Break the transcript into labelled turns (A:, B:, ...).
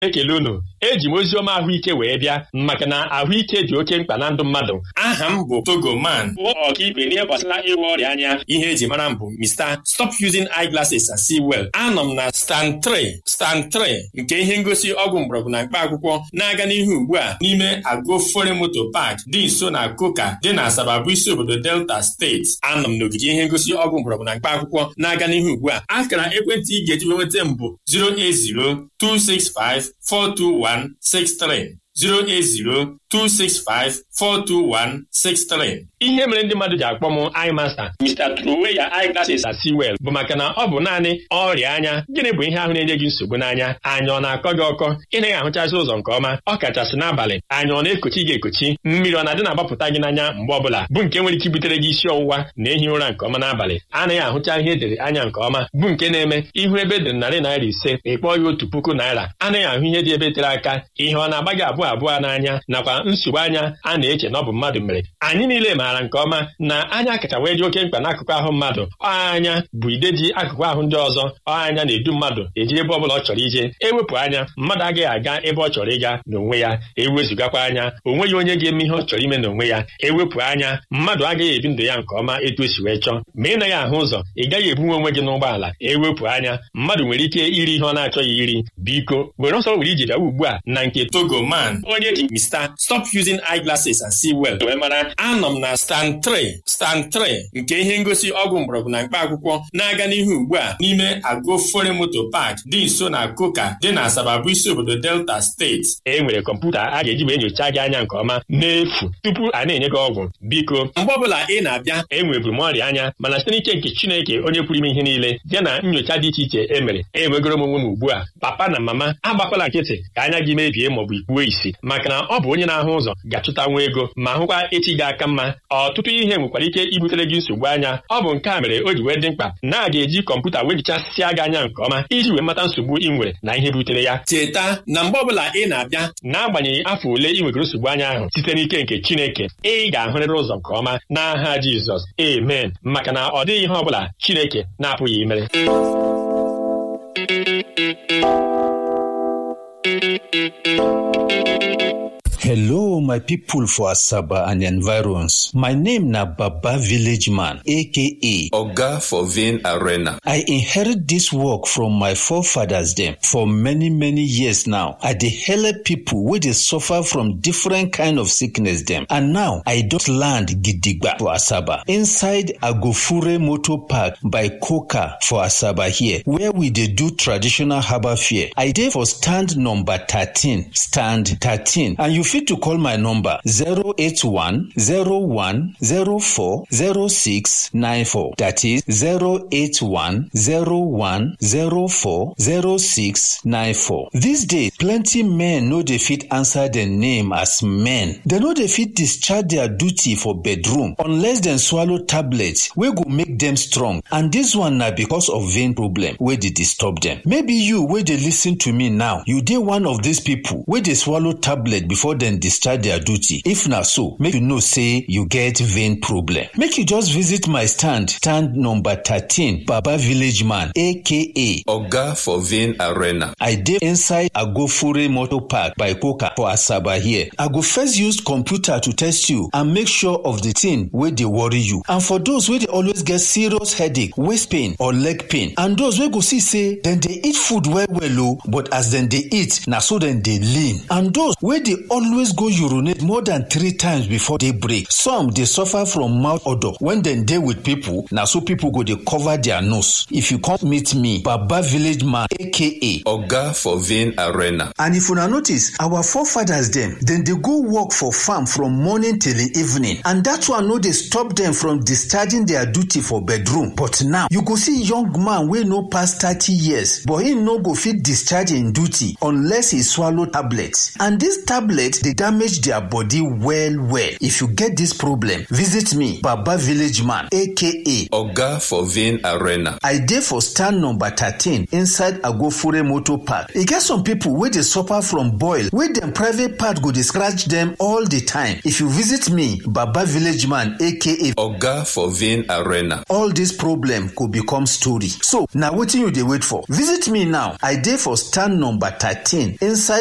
A: ekele unu eji m oziọma ahụike wee bịa maka na ahụike dị oke mkpa na ndụ mmadụ aha m bụ togoman bụ ọkaibe n'ihe gbasara ịgwọ ọrịa anya ihe eji mara m bụ Mr. Stop Using Eyeglasses and See Well anọ m na stand 3 stand 3 nke ihe ngosi ọgwụ mgbọrọgwụ na mkpa akwụkwọ na-aga n'ihu ugbu a n'ime Agofore Moto Park dị nso na Koka dị na Asaba bụ isi obodo Delta steeti anọ m n'ogige ihe ngosi ọgwụ mgbọrọgwụ na mkpa akwụkwọ na-aga n'ihu ugbu a akara ekwentị ị ga-eji nweta m bụ 08026542163 08026542163 ihe mere ndị mmadụ ji akpọ m eye master Mr. Truweya eyeglasses at Sewell bụ maka na ọ bụ naanị ọrịa anya gịnị bụ ihe ahụ na-enye gị nsogbu n'anya anya ọ na-akọ gị ọkọ ị naghị ahụchazi ụzọ nke ọma ọ kachasị n'abalị anya ọ na-ekochi gị ekochi mmiri ọ na-adị na-agbapụta gị n'anya mgbe ọbụla bụ nke nwere ike ibutere gị isi ọwụwa na ehi ụra nke ọma n'abalị anaghị ahụcha ihe edere anya nke ọma bụ nke na-eme ihu ebe edere narị naira ise ịkpọọ ya otu puku naira anaghị ahụ ihe dị ebe tere aka ihe ọ na-agba gị abụọ abụọ n'anya nakwa nsogbu anya a na-eche na ọ bụ mmadụ mere anyị niile maara nke ọma na anya kacha wee dị oke mkpa n'akụkụ ahụ mmadụ anya bụ ide ji akụkụ ahụ ndị ọzọ anya na-edu mmadụ eji ebe ọbụla ọ chọrọ ije ewepụ anya mmadụ agaghị aga ebe ọ chọrọ ịga n'onwe ya ewezugakwa anya o nweghị onye ga-eme ihe ọ chọrọ ime n'onwe ya ewepụ anya mmadụ agaghị ebi ndụ ya nke ọma etu o si wee chọọ ma ị naghị ahụ ụzọ ị gaghị ebunwe onwe gị n'ụgbọala ewepụ anya mmadụ nwere ike iri ihe ọ na-achọghị iri biko were ọsọ were ije bịawa ugbu a na nke Togoman onye ji Mr. Stop Using Eyeglasses and See Well wee mara anọ m na stand 3 stand 3 nke ihe ngosi ọgwụ mgbọrọgwụ na mkpa akwụkwọ na-aga n'ihu ugbu a n'ime Agofore Moto Park dị nso na Koka dị na Asaba bụ isi obodo Delta steeti e nwere kọmputa a ga-eji wee nyochaa gị anya nke ọma n'efu tupu a na-enye gị ọgwụ biko mgbe ọbụla ị na-abịa enweburu m ọrịa anya mana site n'ike nke Chineke onye pụrụ ime ihe niile ya na nyocha dị iche iche e mere enwegoro m onwe m ugbu a papa na mama agbakwala nkịtị ka anya gị mebie maọbụ ikpuo isi maka na ọ bụ onye na-ahụ ụzọ ga-achụta nwa ego ma hụkwa echi gị aka mma ọtụtụ ihe nwekwara ike ibutere gị nsogbu anya ọ bụ nke a mere o ji wee dị mkpa na a ga-eji kọmputa wee jichasịa gị anya nke ọma iji wee mata nsogbu ị nwere na ihe butere ya cheta na mgbe ọbụla ị na-abịa n'agbanyeghị afọ ole ị nwegoro nsogbu anya ahụ site n'ike nke Chineke ị ga-ahụrịrị ụzọ nke ọma n'aha Jizọs amen maka na ọ dịghị ihe ọbụla Chineke na-apụghị imere
B: Hello, my people for Asaba and environs. My name na Baba Village Man, aka
C: Oga for Vein Arena.
B: I inherit this work from my forefathers them for many many years now. I dey help people wey dey suffer from different kind of sickness them. And now I don land gidigba for Asaba inside Agofure Motor Park by Koka for Asaba here where we dey do traditional herbal fair. I dey for stand number 13, stand 13 and you fit to call my number 081 01 04 06 94 that is 081 01 04 06 94. These days plenty men no dey fit answer their name as men. Dem no dey fit discharge their duty for bedroom unless dem swallow tablets wey go make dem strong and dis one na because of vein problem wey dey disturb dem. Maybe you wey dey lis ten to me now you dey one of these people wey dey swallow tablet before dem discharge their duty. If na so, make you know say you get vein problem. Make you just visit my stand, stand number 13, Baba Village Man, aka
C: Oga for Vein Arena.
B: I dey inside Agofure Motor Park by Koka for Asaba here. I go first use computer to test you and make sure of the thing wey dey worry you. And for those wey dey always get serious headache, waist pain or leg pain and those wey go see say dem dey eat food well well o but as dem dey eat na so dem dey lean. And those wey dey always go urinate more than three times before day break. Some dey suffer from mouth odour when dem dey with people na so people go dey cover their nose. If you come meet me, Baba Village Man aka
C: Oga for Vein Arena.
B: And if una notice, our forefathers dem, dem dey go work for farm from morning till the evening. And that one no dey stop dem from discharging their duty for bedroom. But now, you go see young man wey no pass thirty years, but him no go fit discharge im duty unless he swallow tablet. And this tablet dey damage their body well well. If you get this problem, visit me, Baba Village Man, aka aka
C: Oga for Vein Arena.
B: I dey for stand number thirteen inside Agofure motor park. E get some people wey dey suffer from boil wey dem private part go dey scratch dem all the time. If you visit me, Baba Village Man aka
C: Oga for Vein Arena.
B: all this problem go become story. So na wetin you dey wait for? Visit me now. I dey for stand number thirteen inside